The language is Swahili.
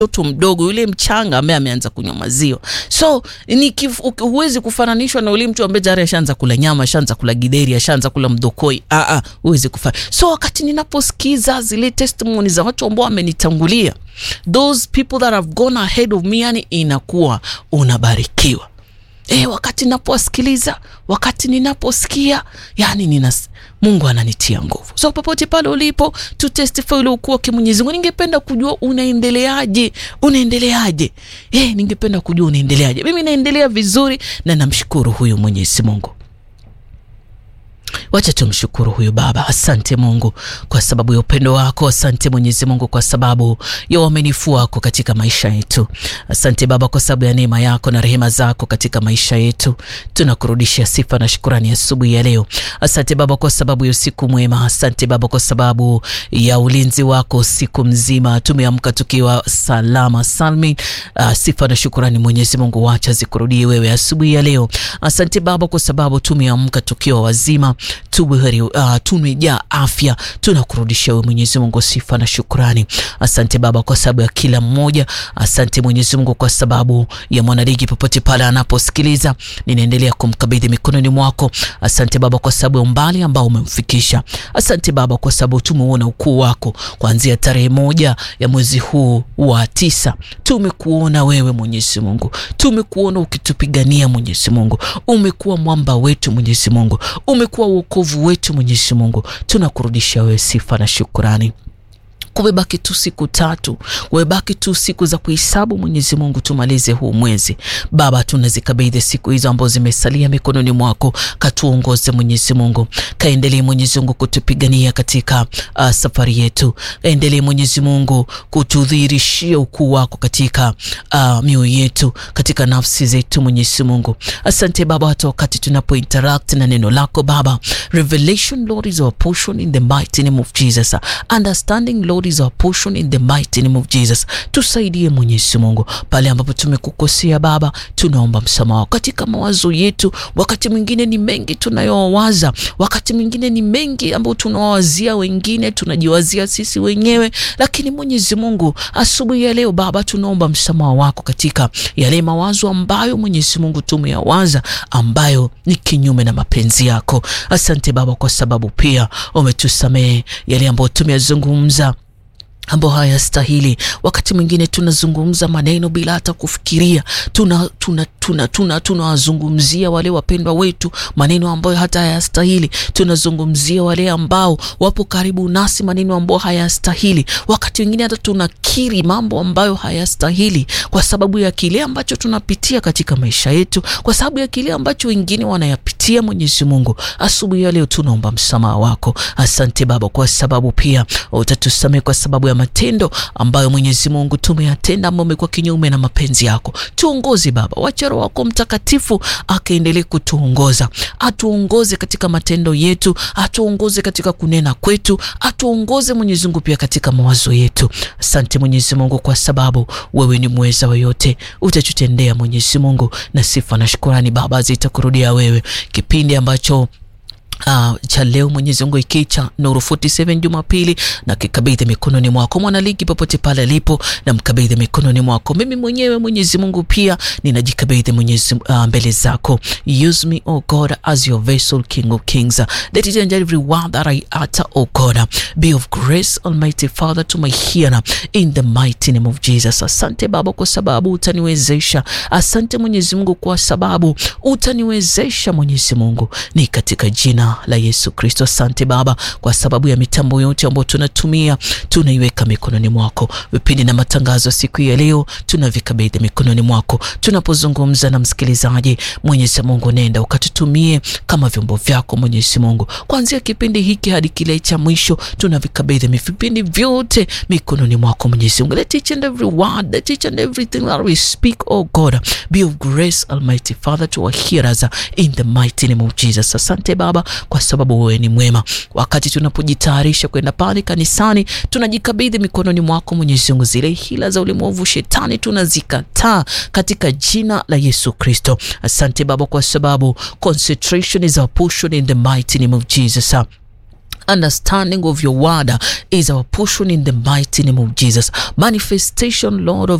mtoto mdogo yule mchanga ambaye ameanza kunywa maziwa. So ni huwezi kufananishwa na yule mtu ambaye tayari ashaanza kula nyama, ashaanza kula gideri, ashaanza kula mdokoi. Ah ah, huwezi kufanya. So wakati ninaposikiza zile testimony za watu ambao wamenitangulia, those people that have gone ahead of me, yani inakuwa unabarikiwa. E, wakati ninaposikiliza, wakati ninaposikia, yani nina Mungu ananitia nguvu. So popote pale ulipo, tu testify ule ukuu wake Mwenyezi Mungu. Ningependa kujua unaendeleaje, unaendeleaje? Eh, ningependa kujua unaendeleaje. Mimi naendelea vizuri na namshukuru huyu Mwenyezi Mungu. Wacha tumshukuru huyu Baba. Asante Mungu kwa sababu ya upendo wako. Asante Mwenyezi Mungu kwa sababu ya uaminifu wako katika maisha yetu. Asante Baba kwa sababu ya neema yako na rehema zako katika maisha yetu. Tunakurudishia sifa na shukurani asubuhi ya, ya leo. Asante Baba kwa sababu ya usiku mwema. Asante Baba kwa sababu ya ulinzi wako siku mzima. Tumeamka tukiwa salama salmin. Uh, sifa na shukurani Mwenyezi Mungu wacha zikurudie wewe asubuhi ya leo. Asante Baba kwa sababu tumeamka tukiwa wazima tubuheri uh, tumejaa afya. Tunakurudisha wewe Mwenyezi Mungu sifa na shukrani. Asante Baba kwa sababu ya kila mmoja. Asante Mwenyezi Mungu kwa sababu ya mwanaligi popote pale anaposikiliza, ninaendelea kumkabidhi mikononi mwako. Asante Baba kwa sababu ya umbali ambao umemfikisha. Asante Baba kwa sababu tumeona ukuu wako kuanzia tarehe moja ya mwezi huu wa tisa. Tumekuona wewe Mwenyezi Mungu, tumekuona ukitupigania Mwenyezi Mungu. Umekuwa mwamba wetu Mwenyezi Mungu, umekuwa wokovu wetu Mwenyezi Mungu, tunakurudisha wewe sifa na shukurani. Kumebaki tu siku tatu, kumebaki tu siku za kuhesabu Mwenyezi Mungu, tumalize huu mwezi Baba. Tunazikabidhi siku hizo ambazo zimesalia mikononi mwako, katuongoze Mwenyezi Mungu, kaendelee Mwenyezi Mungu kutupigania katika uh, safari yetu, kaendelee Mwenyezi Mungu kutudhihirishia ukuu wako katika uh, mioyo yetu, katika nafsi zetu Mwenyezi Mungu. Asante Baba, hata wakati tunapo interact na neno lako Baba, revelation Lord is our portion in the mighty name of Jesus, understanding Lord is our portion in the mighty name of Jesus. Tusaidie Mwenyezi Mungu pale ambapo tumekukosea Baba, tunaomba msamaha katika mawazo yetu. Wakati mwingine ni mengi tunayowaza, wakati mwingine ni mengi ambayo tunawawazia wengine, tunajiwazia sisi wenyewe, lakini Mwenyezi Mungu, asubuhi ya leo Baba, tunaomba msamaha wako katika yale mawazo ambayo Mwenyezi Mungu tumeyawaza ambayo ni kinyume na mapenzi yako. Asante Baba kwa sababu pia umetusamehe yale ambayo tumeyazungumza ambao hayastahili. Wakati mwingine tunazungumza maneno bila hata kufikiria, tuna tuna tuna tuna tunawazungumzia wale wapendwa wetu maneno ambayo hata hayastahili. Tunazungumzia wale ambao wapo karibu nasi maneno ambayo hayastahili. Wakati mwingine hata tunakiri mambo ambayo hayastahili kwa sababu ya kile ambacho tunapitia katika maisha yetu, kwa sababu ya kile ambacho wengine wanayapitia. Mwenyezi Mungu, asubuhi ya leo tunaomba msamaha wako. Asante Baba kwa sababu pia utatusamehe kwa sababu ya matendo ambayo Mwenyezi Mungu tumeyatenda ambayo amekuwa kinyume na mapenzi yako. Tuongoze Baba, wacha Roho wako Mtakatifu akaendelee kutuongoza, atuongoze katika matendo yetu, atuongoze katika kunena kwetu, atuongoze Mwenyezi Mungu pia katika mawazo yetu. Asante Mwenyezi Mungu kwa sababu wewe ni mweza wa yote, utatutendea Mwenyezi Mungu, na sifa na shukurani Baba zitakurudia wewe. Kipindi ambacho Uh, cha leo Mwenyezi Mungu iki cha Nuru 47 Jumapili na kikabidhi mikononi mwako mwanaligi, popote pale alipo, na mkabidhi mikononi mwako. Mimi mwenyewe Mwenyezi Mungu pia ninajikabidhi Mwenyezi uh, mbele zako. Use me oh God as your vessel, King of Kings. Let it and every word that I utter oh God be of grace Almighty Father to my hearer in the mighty name of Jesus. Asante Baba kwa sababu utaniwezesha. Asante Mwenyezi Mungu kwa sababu utaniwezesha Mwenyezi Mungu, ni katika jina la Yesu Kristo. Asante Baba kwa sababu ya mitambo yote ambayo tunatumia, tunaiweka mikononi mwako. Vipindi na matangazo siku ya leo tunavikabidhi mikononi mwako. Tunapozungumza na msikilizaji, Mwenyezi Mungu, nenda ukatutumie kama vyombo vyako Mwenyezi Mungu, kuanzia kipindi hiki hadi kile cha mwisho, tunavikabidhi vipindi vyote mikononi mwako Mwenyezi Mungu. Let each and every word, let each and everything that we speak, oh God, be of grace Almighty Father to our hearers in the mighty name of Jesus. Asante Baba kwa sababu wewe ni mwema. Wakati tunapojitayarisha kwenda pale kanisani, tunajikabidhi mikononi mwako Mwenyezi Mungu. Zile hila za ulimwengu shetani tunazikataa katika jina la Yesu Kristo. Asante Baba kwa sababu concentration is our portion in the mighty name of Jesus. understanding of your word is our portion in the mighty name of Jesus. Manifestation, Lord, of